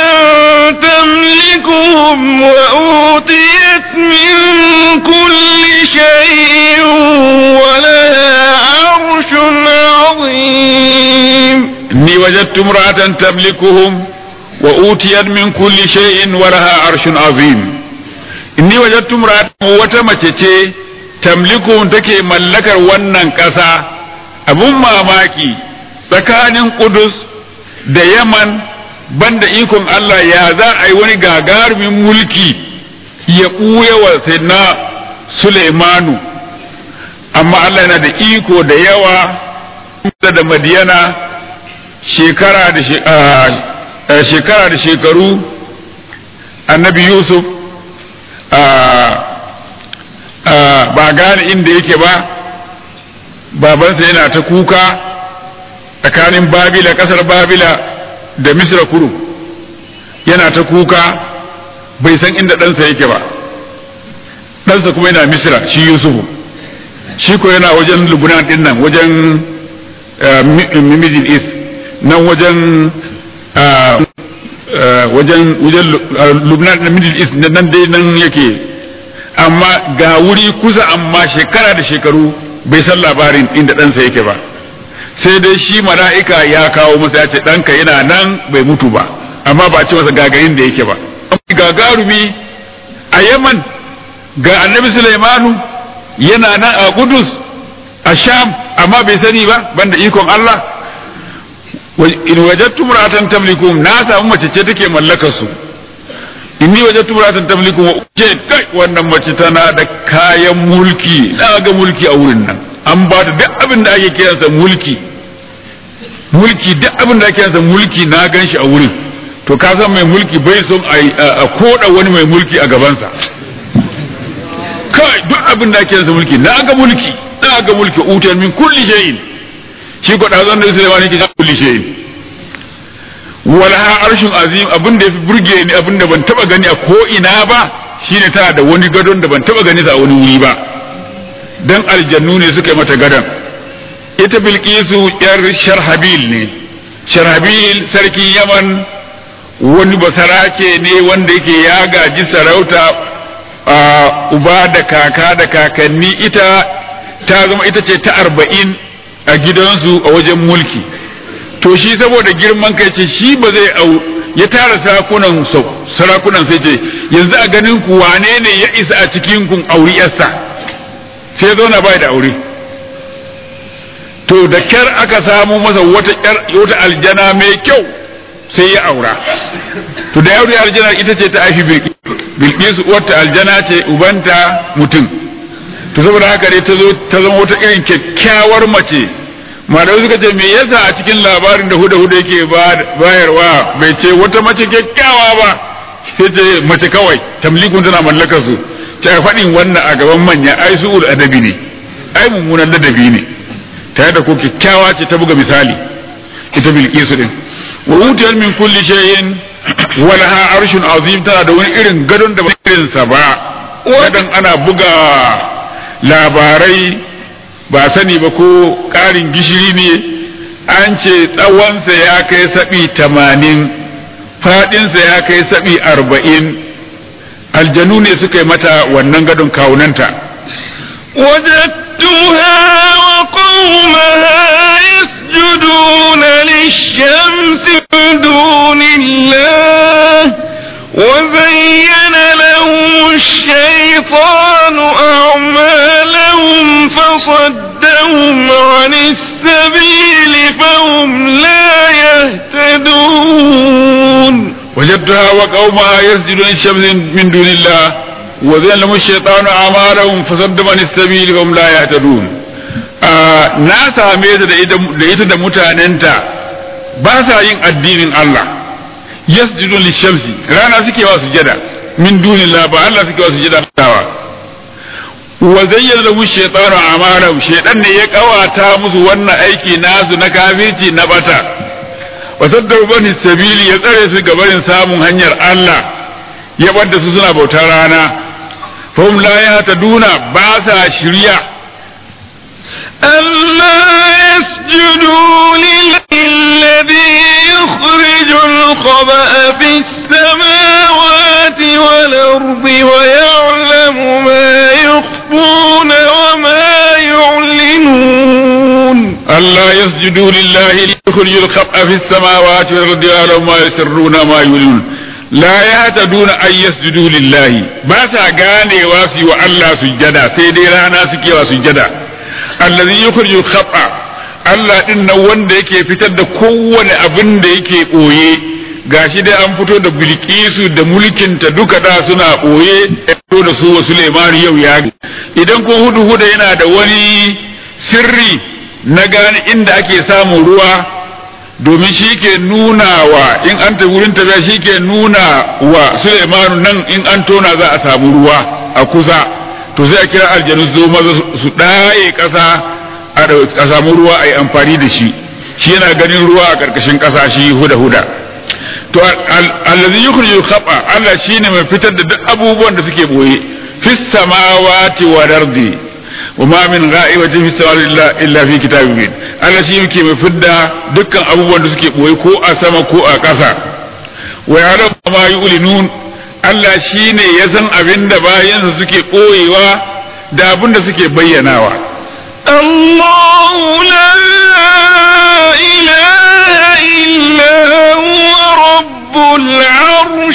تملكهم وأوتيت من كل شيء ولها عرش عظيم إني وجدت امرأة تملكهم وأوتيت من كل شيء ولها عرش عظيم إني وجدت امرأة وتمتتي تملكهم تكي ملكر ونن كسا abun mamaki tsakanin Kudus da Yaman banda ikon Allah ya za a yi wani gagarumin mulki ya ɓuya wa na Suleimanu amma Allah yana da iko da yawa da Madiyana shekara da shekara da shekaru annabi Yusuf ba gane inda yake ba babansa yana ta kuka tsakanin babila kasar babila da misra kuru yana ta kuka bai san inda ɗansa yake ba ɗansa kuma yana misra shi yusufu shi ko yana wajen lubnan din nan wajen middle east nan wajen wajen wajen lubnan da middle east nan dai nan yake amma ga wuri kusa amma shekara da shekaru bai san labarin inda ɗansa yake ba sai dai shi mala'ika ya kawo masa ya ce ɗanka yana nan bai mutu ba amma ba a ce masa gagarin da yake ba gagarumi a yaman ga annabi sulaimanu yana nan a kudus a sham amma bai sani ba banda ikon Allah in wajattu muratan tamlikum na samu mace ce take mallakar su inni wajattu muratan tamlikum wa ce kai wannan mace tana da kayan mulki na ga mulki a wurin nan an ba ta duk abin da ake kiransa mulki mulki duk abin da ake kiransa mulki na gan shi a wurin to ka san mai mulki bai son a koda wani mai mulki a gabansa kai duk abin da ake kiransa mulki na ga mulki na ya ga mulki utiyan min kulli shay'in shi ko dazan da Sulaiman yake kulli shay'in wala arshin azim abin da yafi burge ni abin da ban taba gani a ko ina ba shine tana da wani gadon da ban taba gani a wani wuri ba dan aljannu ne suka yi mata gadon ita bilkisu yar sharhabil ne sharhabil sarkin yaman wani basarake ne wanda yake ya gaji sarauta a uba da kaka da kakanni ita ta zama ita ce ta arba'in a gidansu a wajen mulki to shi saboda girman kai ce shi ba zai au ya tara sarakunan sarakunan sai ce yanzu a ganin ku wane ne ya isa a cikin kun auri yarsa sai ya zauna bai da aure to da kyar aka samu masa wata wata aljana mai kyau sai ya aura to da yauri aljana ita ce ta aishi bilkisu uwarta aljana ce ubanta mutum to saboda haka dai ta zo ta zama wata irin kyakkyawar mace malamai suka ce me yasa a cikin labarin da huda huda yake bayarwa bai ce wata mace kyakkyawa ba sai ce mace kawai tamlikun tana mallakar su ta faɗin wannan a gaban manya ai su adabi ne ai mummunan ladabi ne tare da ko kyakkyawa ce ta buga misali ita bilkisu din wa utiyar min kulli shay'in wa laha arshun azim tana da wani irin gadon da ba irin sa ba gadon ana buga labarai ba sani ba ko ƙarin gishiri ne an ce tsawonsa ya kai saɓi tamanin faɗinsa ya kai saɓi arba'in aljanu ne suka yi mata wannan gadon kawunanta وجدتها وقومها يسجدون للشمس من دون الله وزين لهم الشيطان أعمالهم فصدهم عن السبيل فهم لا يهتدون وجدتها وقومها يسجدون للشمس من دون الله وزين لهم الشيطان أعمالهم فصدهم عن السبيل فهم لا يهتدون na same ta da ita da mutanenta ba sa yin addinin Allah yasjudun lishamsi rana suke wa sujada min dunillah ba Allah suke wa sujada tawa wa zayyana lahu shaytanu a'malahum shaytan ne ya kawata musu wannan aiki nasu na kafirci na bata wa saddaru bani sabili ya tsare su gabarin samun hanyar Allah ya bar da su suna bautar rana fahum la yahtaduna ba sa shirya ألا يسجدوا لله الذي يخرج الخبأ في السماوات والأرض ويعلم ما يخفون وما يعلنون ألا يسجدوا لله ليخرج الخبأ في السماوات والأرض ويعلم ما يسرون ما يعلنون لا يهتدون أن يسجدوا لله بس غاني واسي وألا سجدا سيدي رانا سكي وسجدا allazi yukhriju khata Allah din nan wanda yake fitar da kowane abin da yake boye gashi dai an fito da bilkisu da mulkinta duka da suna boye fito da su wa Sulaiman yau ya idan ko hudu huda yana da wani sirri na gane inda ake samun ruwa domin shi ke nuna wa in an ta wurin tafiya shi ke nuna wa Sulaiman nan in an tona za a samu ruwa a kusa to sai a kira aljanu zo maza su ɗaye ƙasa a samu ruwa a yi amfani da shi shi yana ganin ruwa a ƙarƙashin ƙasa shi huda huda to allazi yukhriju khaba Allah shine mai fitar da duk abubuwan da suke boye fis samawati wal ardi wa ma min gha'ibatin fis samawati illa fi kitabin mubin Allah shi yake mai fidda dukkan abubuwan da suke boye ko a sama ko a ƙasa wa ya'lamu ma yu'linun Allah shi ne ya san abin da bayansa suke ɓoyewa da abin da suke bayyanawa. الله لا إله إلا هو رب العرش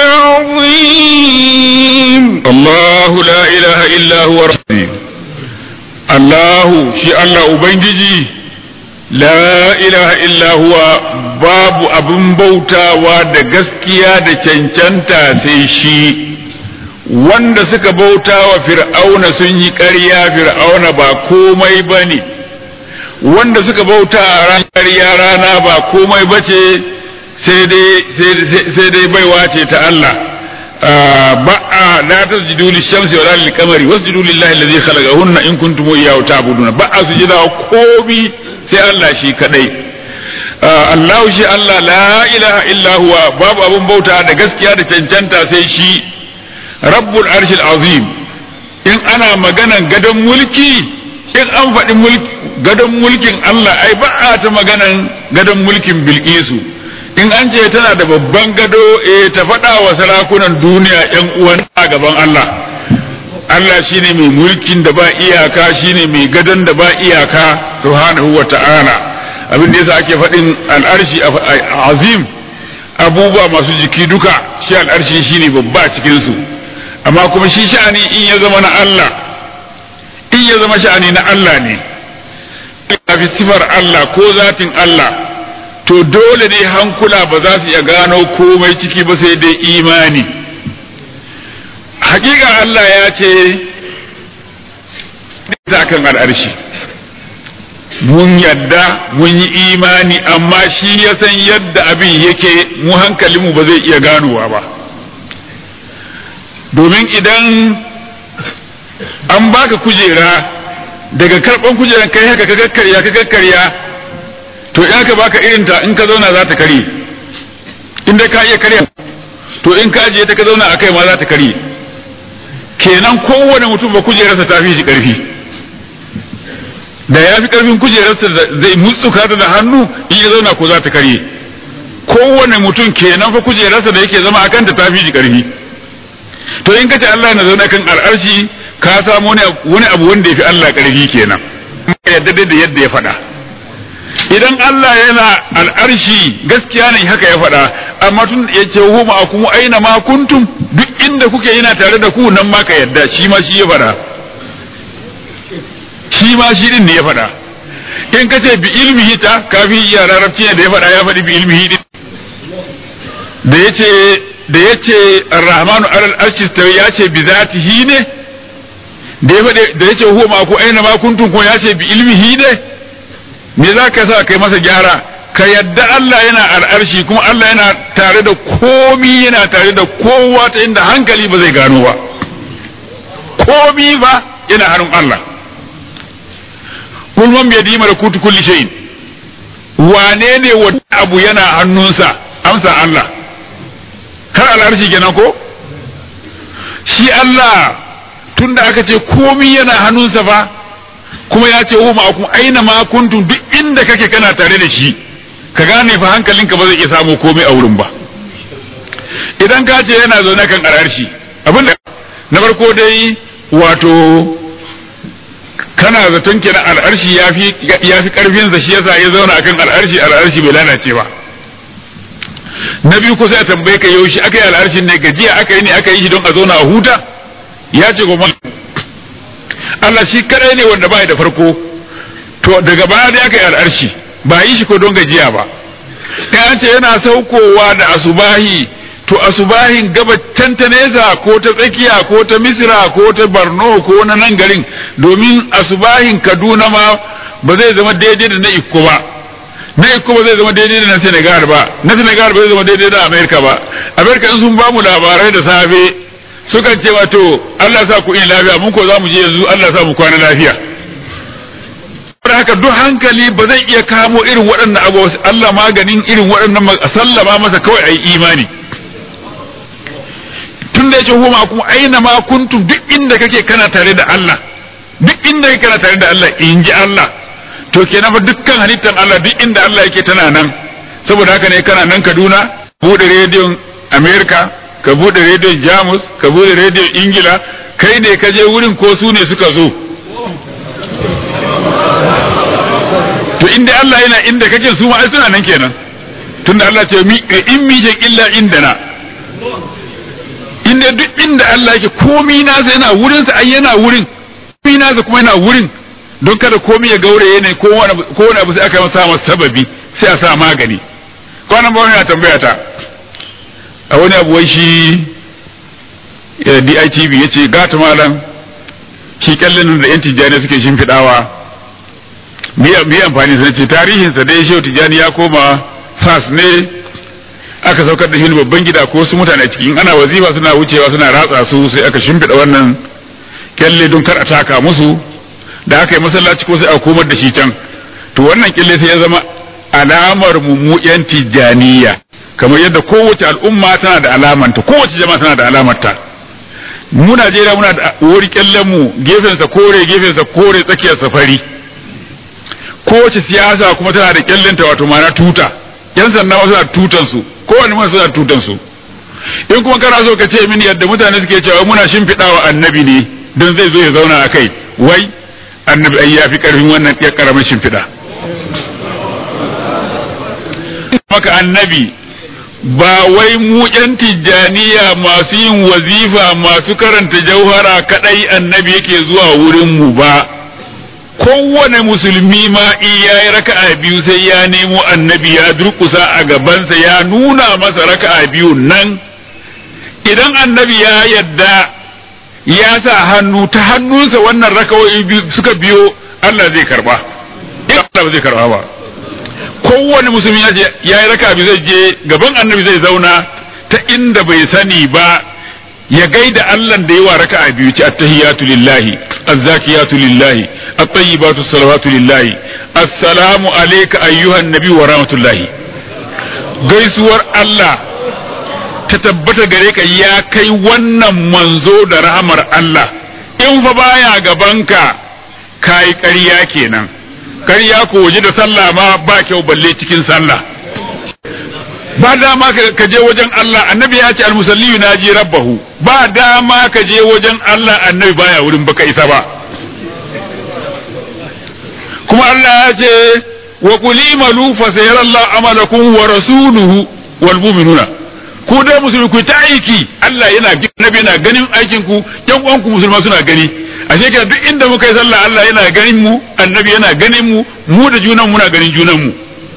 العظيم الله لا إله إلا هو ربي الله شي الله أبنجي لا إله إلا هو babu abin bautawa da gaskiya da cancanta sai shi wanda suka bauta wa fir'auna sun yi ƙarya fir'auna ba komai ba ne wanda suka bauta a ran ƙarya rana ba komai ba ce sai dai baiwa ce ta Allah ba'a la tasjudu lishamsi wala lilqamari wasjudu lillahi alladhi khalaqahunna in kuntum iyyahu ta'budun ba'a sujuda komi sai Allah shi kadai Allah shi Allah la ilaha illa huwa babu abun bauta da gaskiya da cancanta sai shi rabbul arshil azim in ana maganan gadon mulki in an faɗi gadon mulkin Allah ai ba a ta maganan gadon mulkin bilkisu in an ce tana da babban gado eh ta faɗa wa sarakunan duniya yan uwan a gaban Allah Allah shine mai mulkin da ba iyaka shine mai gadon da ba iyaka subhanahu wa ta'ala abin da yasa ake faɗin al'arshi azim abubuwa masu jiki duka shi al'arshi shine babba cikin su amma kuma shi sha'ani in ya zama na Allah in ya zama sha'ani na Allah ne fi sifar Allah ko zatin Allah to dole ne hankula ba za su iya gano komai ciki ba sai dai imani hakika Allah ya ce kan al'arshi mun yadda mun yi imani amma shi ya san yadda abin yake mu hankalinmu ba zai iya ganowa ba domin idan an baka kujera daga karban kujeran kai haka ka kakkarya ka kakkarya to in aka baka irin ta in ka zauna za ta kare in dai ka iya karya to in ka ajiye ta ka zauna a kai ma za ta kare kenan kowane mutum ba kujerarsa ta fi shi karfi da ya fi karfin kujerarsa zai mutsuka ta da hannu in ya zauna ko za ta kare kowane mutum kenan fa kujerarsa da yake zama a kanta ta fi shi karfi to in kace Allah na zauna kan al'arshi ka samu wani abu wanda ya fi Allah karfi kenan yadda da yadda ya faɗa idan Allah yana al'arshi gaskiya ne haka ya faɗa amma tun ya ce hu ma kuma aina ma kuntum duk inda kuke yana tare da ku nan ma ka yadda shi ma shi ya faɗa shi ma shi din ne ya faɗa in ka ce bi ilmihi ta kafi iya larabci ne da ya faɗa ya faɗi bi ilmihi din da ya ce da ya ce arrahmanu alal arshi ya ce bi zatihi ne da ya faɗi da ya ce huwa ma ku aina ma kuntum ko ya ce bi ilmihi ne me za ka sa kai masa gyara ka yadda Allah yana al'arshi kuma Allah yana tare da komi yana tare da kowa ta inda hankali ba zai gano ba komi ba yana hannun Allah kulman bai di mara kutu kulli shayin wane ne wata abu yana hannunsa amsa Allah har al'arshi kenan ko shi Allah tunda aka ce komi yana hannunsa fa kuma ya ce wa ma'akum aina ma kuntum duk inda kake kana tare da shi ka gane fa hankalinka ba zai iya samu komai a wurin ba idan ka ce yana zaune kan al'arshi abinda na farko dai wato kana zaton kenan al'arshi ya fi ya fi karfin sa shi yasa ya zauna akan al'arshi al'arshi bai lalace ba na biyu ko sai a tambaye ka yaushe aka yi al'arshin ne gajiya aka yi ne aka yi shi don a zauna a huta ya ce goma Allah shi kadai ne wanda bai da farko to daga baya dai aka yi al'arshi ba yi shi ko don gajiya ba an ce yana saukowa da asubahi to asubahin gabacin ta nesa ko ta tsakiya ko ta misira ko ta barno ko na nan garin domin asubahin kaduna ma ba zai zama daidai da na ikko ba na ikko ba zai zama daidai da na senegal ba na senegal ba zai zama daidai da amerika ba amerika in sun bamu labarai da safe sukan ce wato allah sa ku ina lafiya mun ko za mu je yanzu allah sa mu kwana lafiya saboda haka duk hankali ba zai iya kamo irin waɗannan abu Allah maganin irin waɗannan sallama masa kawai ayi imani tun da yace huma kuma aina ma kuntum duk inda kake kana tare da Allah duk inda kake kana tare da Allah in ji Allah to kenan fa dukkan halittar Allah duk inda Allah yake tana nan saboda haka ne kana nan Kaduna bude rediyon America ka bude rediyon Jamus ka bude rediyon Ingila kai ne ka je wurin ko su ne suka zo to inda Allah yana inda kake su ma suna nan kenan tunda Allah ce mi in mi je illa indana inda duk inda Allah yake komi na sai yana wurin sa ai yana wurin komi na kuma yana wurin don kada komi ya gauraye ne ko wani ko wani abu sai aka masa masa sababi sai a sa magani kwanan bawan yana tambaya ta a wani abu wai shi DITV yace gata malam shi kyallin da yan tijjani suke shimfiɗawa me amfani sa ce tarihinsa dai shehu tijjani ya koma fas ne aka saukar da shi babban gida ko su mutane ciki in ana wazifa suna wucewa suna ratsa su sai aka shimfiɗa wannan kyalle don kar a taka musu da aka yi masallaci ko sai a komar da shi can to wannan kyalle sai ya zama alamar mu yan tijjaniya kamar yadda kowace al'umma tana da alamanta kowace jama'a tana da alamarta mu Najeriya muna da wuri kyallen mu gefensa kore gefensa kore tsakiyar safari kowace siyasa kuma tana da kyallenta wato ma'ana tuta yan sanda ma suna tutan su kowanne ma suna tutan su in kuma kana so ka ce mini yadda mutane suke cewa muna shimfiɗawa annabi ne don zai zo ya zauna a kai wai annabi ai ya fi ƙarfin wannan ya ƙaramin shimfiɗa maka annabi ba wai mu ƴan tijjaniya masu yin wazifa masu karanta jauhara kadai annabi yake zuwa wurin mu ba kowane musulmi ma in ya yi raka'a biyu sai ya nemo annabi ya durkusa a gabansa ya nuna masa raka'a biyu nan idan annabi ya yadda ya sa hannu ta hannunsa wannan raka'o'i suka biyo Allah zai karba Allah ba zai karba ba kowane musulmi ya je ya yi raka'a biyu zai je gaban annabi zai zauna ta inda bai sani ba ya gaida Allah da yawa raka'a biyu ci attahiyatu lillahi azzakiyatu lillahi at-tayyibatu salawatu lillahi assalamu alayka ayyuhan nabi wa rahmatullahi gaisuwar Allah ta tabbata gare ka ya kai wannan manzo da rahamar Allah in fa baya gabanka kai ƙarya kenan ƙarya ko waje da sallah ma ba kyau balle cikin sallah ba dama ka je wajen Allah annabi ya ce almusalli yunaji rabbahu ba dama ka je wajen Allah annabi baya wurin baka isa ba kuma Allah ya ce wa qul imalu fa sayarallahu amalakum wa rasuluhu wal mu'minuna ku dai musulmi ku ta aiki Allah yana annabi yana ganin aikin ku yan uwan ku musulma suna gani ashe kenan duk inda muka yi sallah Allah yana ganin mu annabi yana ganin mu mu da junan muna ganin junan mu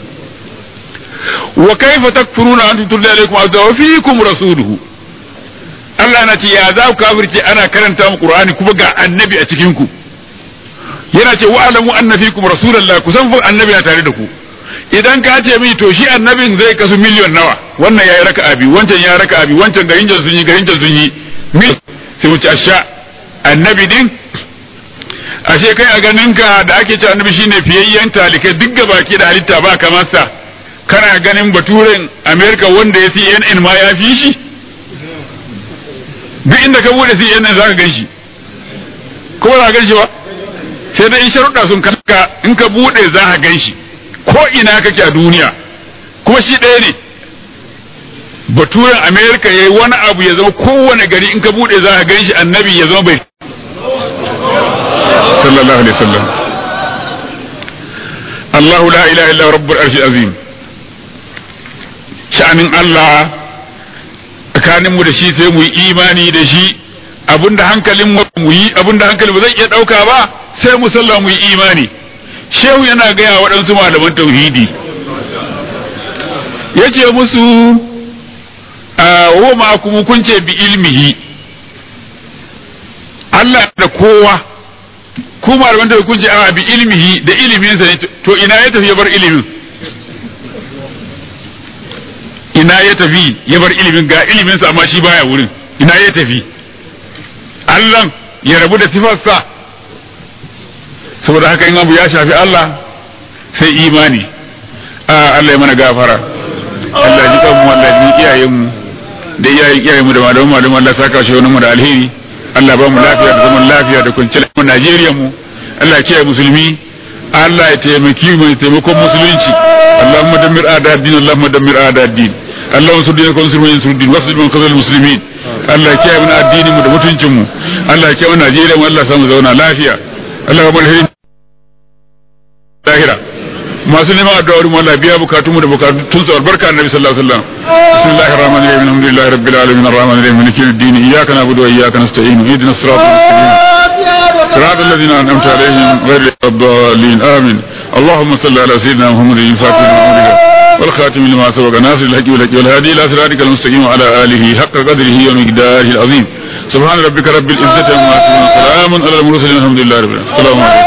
wa kaifa takfuruna antum tulli alaikum azza wa fiikum rasuluhu Allah na ce ya za ku kafirce ana karanta mu Qur'ani kuma ga annabi a cikin ku yana ce wa alamu anna fiikum rasulullah ku san fa annabi na tare da ku idan ka ce mi to shi annabin zai kasu miliyon nawa wannan yayi raka'a bi wancan ya raka'a bi wancan garin jan sun yi garin jan sun yi mil sai mu ci asha annabi din ashe kai a ganin ka da ake ce annabi shine fiyayyen talikai duk gabaki da halitta ba kamar sa kana ganin baturen america wanda ya cnn ma ya fi shi duk inda ka bude cnn za ka gan shi ko ba za ka gan shi ba sai dai in sharuɗa sun kanka in ka bude za ka gan shi ko ina kake a duniya kuma shi ɗaya ne baturen america ya yi wani abu ya zama kowane gari in ka bude za ka gan shi annabi ya zama bai sallallahu alaihi wasallam Allahu la ilaha illa rabbul arshil azim sha'anin Allah tsakaninmu da shi sai mu yi imani da shi abinda hankalin mu yi abinda hankali ba zai iya ɗauka ba sai mu sallah mu yi imani shehu yana gaya waɗansu malaman tauhidi ya ce musu wa ma kuma kun ce bi ilmihi Allah da kowa ku malaman tauhidi kun ce a bi ilmihi da iliminsa ne to ina ya tafi ya bar ilimin ina ya tafi ya bar ilimin ga iliminsa amma shi baya wurin ina ya tafi Allah ya rabu da sifarsa saboda haka in abu ya shafi Allah sai imani a Allah ya mana gafara Allah ji kanmu Allah ji iyayenmu da iyayen iyayenmu da malamu malamu Allah saka shi wani mu da alheri Allah ba mu lafiya da zaman lafiya da kwanciyar mu Najeriya mu Allah ya kiyaye musulmi Allah ya taimaki mu taimakon musulunci Allahumma dammir a'da din Allahumma dammir a'da din اللهم انصر دينك وانصر من ينصر الدين واخذل من خذل المسلمين الله ya kiyaye mana addinin mu da mutuncin mu Allah ya kiyaye mana Najeriya mu Allah ya samu zauna lafiya Allah ya bar hirin lahira masu neman addu'a mu Allah biya bukatun mu da bukatun su albarka annabi sallallahu alaihi wasallam bismillahir rahmanir rahim alhamdulillahi rabbil alamin arrahmanir rahim maliki yawmiddin iyyaka na'budu wa iyyaka nasta'in ihdinas siratal mustaqim صراط الذين أنعمت عليهم غير الضالين آمين اللهم صل على سيدنا محمد الفاتح لما والخاتم لما سبق ناصر الحق والحق والهادي إلى صراطك المستقيم وعلى آله حق قدره ومقداره العظيم سبحان ربك رب العزة عما يصفون سلام على المرسلين الحمد لله رب العالمين السلام عليكم